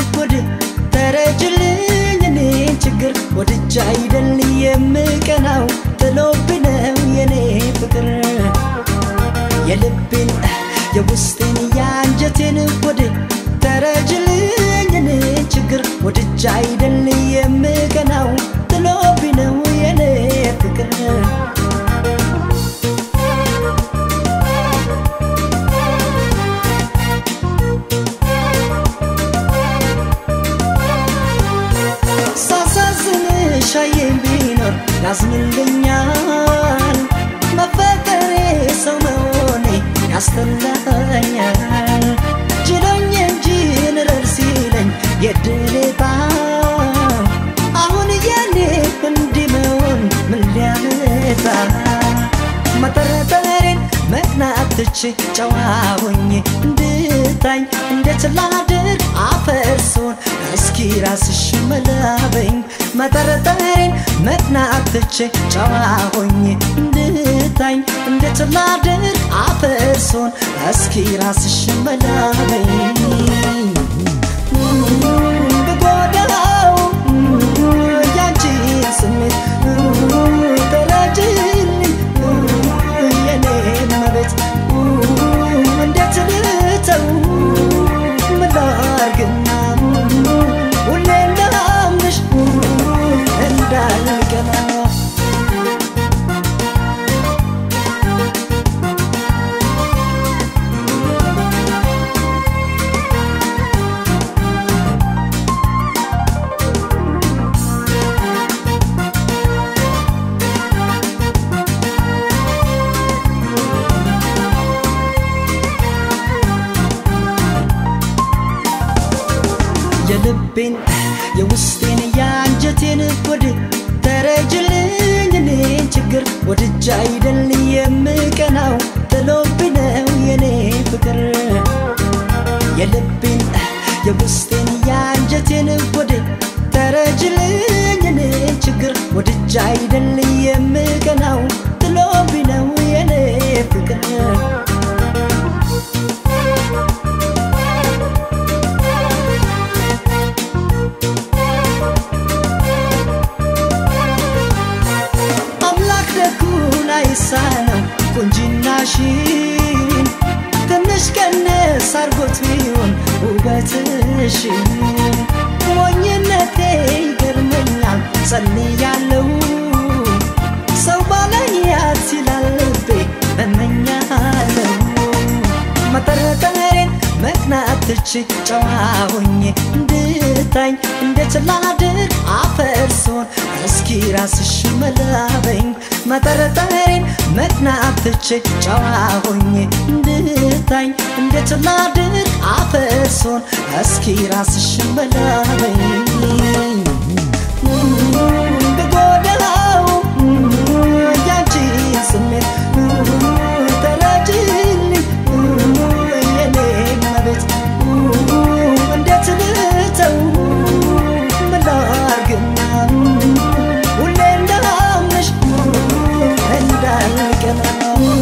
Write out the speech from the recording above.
ወድ ተረጅልኝ እኔን ችግር ወድጃ አይደል የምቀናው ጥሎብኝ ነው የኔ ፍቅር የልቤን የውስጤን የአንጀቴን ወድ ተረጅልኝ እኔን ችግር ወድጃ አይደል የምቀናው ጥሎብኝ ነው የኔ ፍቅር ሳሳዝንሽ አየኝ ቢኖር ያዝንልኛል መፈቀሬ ሰው መሆኔ ያስተላኛል ችሎኝ እንጂ ንረር ሲለኝ የድሌታ አሁን የኔ እንዲህ መሆን ምን ሊያመጣ መጠረጠሬን መቅናት ትቼ ጨዋ ሆኜ እንድታኝ እንዴት ላድርግ አፈርሶን እስኪ ራስሽ መላበኝ መጠረጠሬን መቅናት ትቼ ጨዋ ሆኜ እንድታኝ እንዴት ላድርግ አፈርሶን እስኪ ራስሽ መላበኝ ብጎዳው ያንቺን ስሜት ተረጅልኝ የኔን መቤት እንዴት ልተው ምን ላርግና ሁሌ እንዳምንሽ እንዳልቀና የልቤን የውስጤን የአንጀቴን ወድ ተረጅልኝ እኔን ችግር ወድጃ አይደል የምቀናው ጥሎብኝ ነው የኔ ፍቅር የልቤን የውስጤን የአንጀቴን ወድ ተረጅልኝ እኔን ችግር ወድጃ አይደል የምቀናው ጥሎብኝ ነው የኔ ፍቅር አምላክ ደጉን አይሳነው ቁንጅናሽን ትንሽ ቀነስ አርጎት ቢሆን ውበትሽን ሞኝነቴ ይገርመኛል ጸልያለው ሰው ባላያት ይላል ልቤ እመኛለው መጠረጠሬን መቅናት ትቼ ጨዋ ሆኜ እንድታኝ እንዴት ላድርግ አፈርሶን እስኪ ራስሽ መላበኝ መጠረጠሬን መቅናት ትቼ ጨዋ ሆኜ እንድታኝ እንዴት ላድርግ አፈርሶን እስኪ ራስሽ መላበኝ ብጎዳው ያንቺን ስሜት ተረጅልኝ የኔን መቤት እንዴት ልተው ምን ላርግና ሁሌ እንዳምንሽ እንዳልቀና